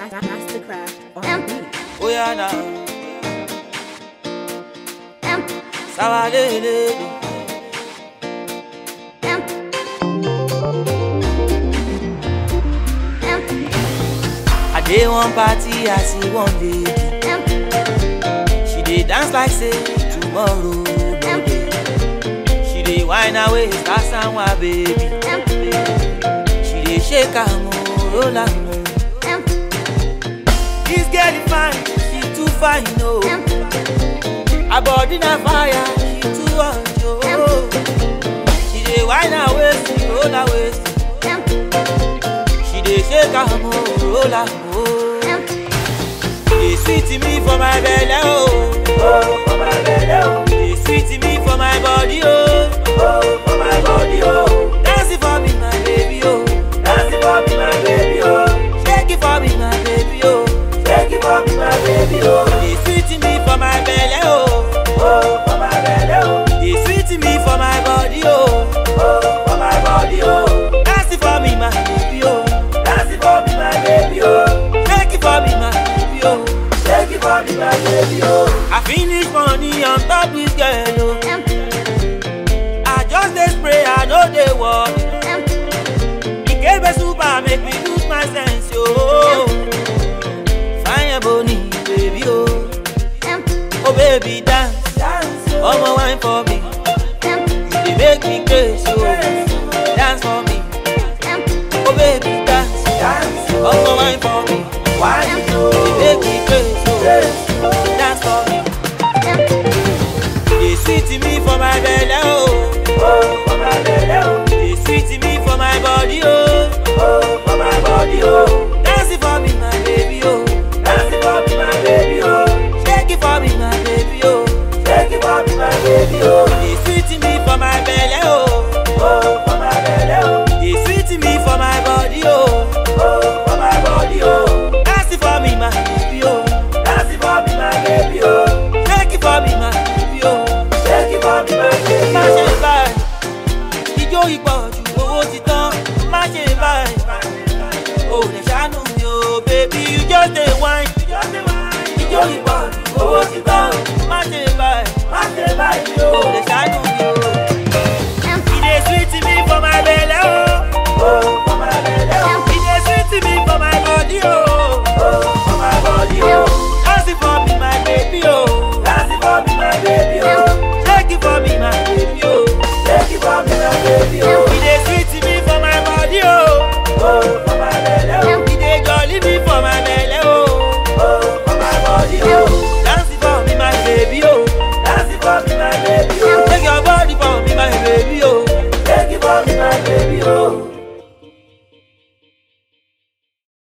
Mastercraft on the beat. Oh yeah now. Sawadele. I dey one party, I see one lady. She dey dance like say tomorrow no dey. She dey whine her waist, that's my baby. She dey shake her mo, roll her mo. This girl is fine, she too fine, no. Her body na fire, she too hot, oh. She dey whine her waist, roll her waist. She dey shake her mo, roll her mo. Dey sweet me for my belly, oh. Oh, for my belly, oh. Dey sweet me for my body, oh. Oh, for my body, oh. Dance it for me, my baby, oh. Dance it for me, my baby, oh. Shake it for me, my baby, oh. Shake it for me, my baby, oh. Dey sweet me for my belly, oh. Oh, for my belly, oh. Dey sweet me for my body, oh. Oh, for my body, oh. Dance it for me, my baby, oh. Dance it for me, my baby, oh. Shake it for me, my baby, oh. Shake it for me, my baby, oh. I finish money on top this girl, oh. I just dey spray, I no dey work. Ikebe super make me lose my sense, yo. Fine boni, baby, oh. Oh baby, dance, dance, oh wine for me. You dey make me crazy, oh. Dance for me, oh baby, dance, dance, oh wine for me. Wine, you dey make me crazy, oh. Dance for me. Dey sweet me for my belly, oh. Oh, for my belly, oh. Dey sweet me for my body, oh. Oh, for my body, oh. Dance it for me, my baby, oh. Dance it for me, my baby, oh. Shake it for me, my baby, oh. Shake it for me, my baby, oh. Dey sweet me for my belly, oh. Oh, for my belly, oh. Dey sweet me for my body, oh. Oh, for my body, oh. Dance it for me, my baby, oh. Dance it for me, my baby, oh. Shake it for me, my baby, oh. Shake it for me, my baby, oh. Má ṣe báyìí, ijó ìpọ̀jù owó ti tán. Má ṣe báyìí, o lè ṣàánú mi o, baby, you just dey whine. Ijó ìpọ̀jù owó ti tán. Má ṣe báyìí, o lè ṣàánú mi o. E dey sweet me for my belle, oh. Oh, for my belle, oh. E dey sweet me for my body, oh. Oh, for my body, oh. Dance it for me, my baby, oh. Dance it for me, my baby, oh. Shake it for me, my baby, oh. Shake it for me, my baby, oh. E dey sweet me for my body, oh. Oh, for my belle, oh. E dey jolly me for my belle, oh. Oh, for my body, oh. Dance it for me, my baby, oh. Dance it for me, my baby, oh. Take your body for me, my baby, oh. Take it for me, my baby, oh.